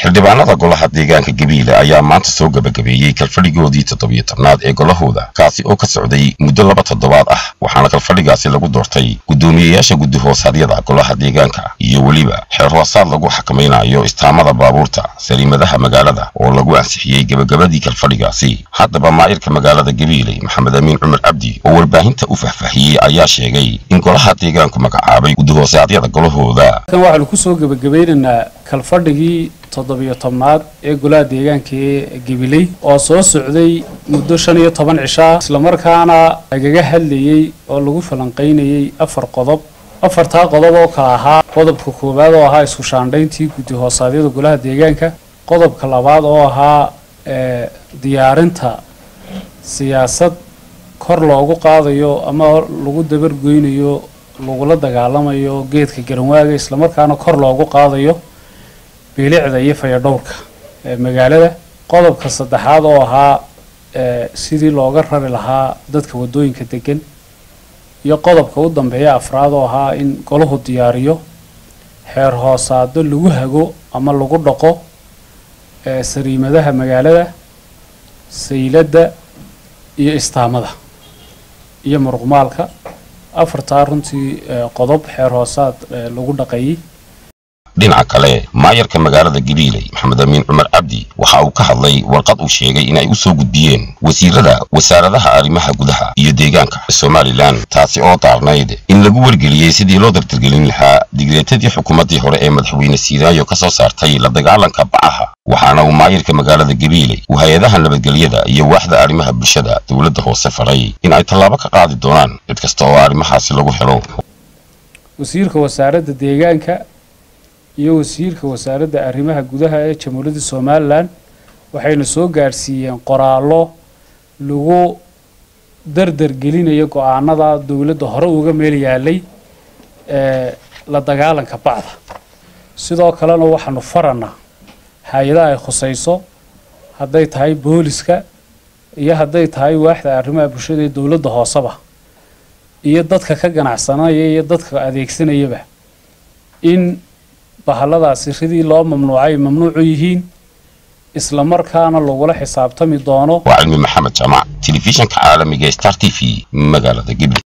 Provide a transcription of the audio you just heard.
xildhibaanada golaha deegaanka gabiile ayaa maanta soo gebagabeeyey kalfadhigoodii toddobiyo tobnaad ee golahooda kaasi oo ka socday muddo laba toddobaad ah waxaana kalfadhigaasi lagu doortay guddoomiyeyaasha guddi hoosaadyada golaha deegaanka iyo weliba xeer hoosaad lagu xakamaynayo istaamada baabuurta saliimadaha magaalada oo lagu ansixiyey gebagabadii kalfadhigaasi haddaba maayirka magaalada gabiile maxamed amiin cumar cabdi oo warbaahinta u fahfaahiyey ayaa sheegay in golaha deegaanku magacaabay guddi hoosaadyada golahooda waxaanu kusoo gebagabeynaynaa kalfadhigii toddobiyo tobnaad ee golaha deegaanka ee gabiley oo soo socday muddo shan iyo toban cishaa islamarkaana lagaga hadlayey oo lagu falanqaynayey afar qodob afartaa qodob oo kala ahaa qodobka koowaad oo ahaa isku shaandhayntii guddi hoosaadyada golaha deegaanka qodobka labaad oo ahaa diyaarinta siyaasad kor loogu qaadayo ama lagu dabargoynayo lagula dagaalamayo geedka garanwaaga islamarkaana kor loogu qaadayo bilicda iyo fayadhowrka ee magaalada qodobka saddexaad oo ahaa sidii looga rari lahaa dadka waddooyinka degan iyo qodobka u dambeeya afraad oo ahaa in golahu diyaariyo xeer hoosaado lagu hago ama lagu dhaqo sariimadaha magaalada sayladda iyo istaamada iyo muruqmaalka afartaa runtii qodob xeer hoosaad lagu dhaqeeyey dhinaca kale maayarka magaalada gabiiley maxamed amiin cumar cabdi waxa uu ka hadlay warqad uu sheegay in ay u soo gudbiyeen wasiirada wasaaradaha arrimaha gudaha iyo deegaanka somalilan taasi oo daarnayd in lagu wargeliyey sidii loo dardargelin lahaa digreetadii xukuumaddii hore ee madaxweyne siiraayo ka soo saartay la dagaalanka bacaha waxaana uu maayirka magaalada gabiiley uu hay-adaha nabadgelyada iyo waaxda arrimaha bulshada dowladda hoose faray in ay tallaabo ka qaadi doonaan cid kasta oo arrimahaasi lagu helo wasiirka wasaaradda deegaanka iyo wasiirka wasaaradda arrimaha gudaha ee jamhuuriyadda somalilan waxayna soo gaadhsiiyeen qoraallo lagu dardar gelinayo go-aanada dowladda hore uga meel yaalay ee la dagaalanka bacda sidoo kalena waxaanu faranaa hay-adaha ay khusayso hadday tahay booliska iyo hadday tahay waaxda arrimaha bulshada ee dowladda hooseba iyo dadka ka ganacsanaya iyo dadka adeegsanayaba in bahaladaasi ridii loo mamnuucay mamnuucu yihiin isla markaana lagula xisaabtami doono waa cilmi maxamed jaamac telefishinka caalamiga star t v magaalada gabil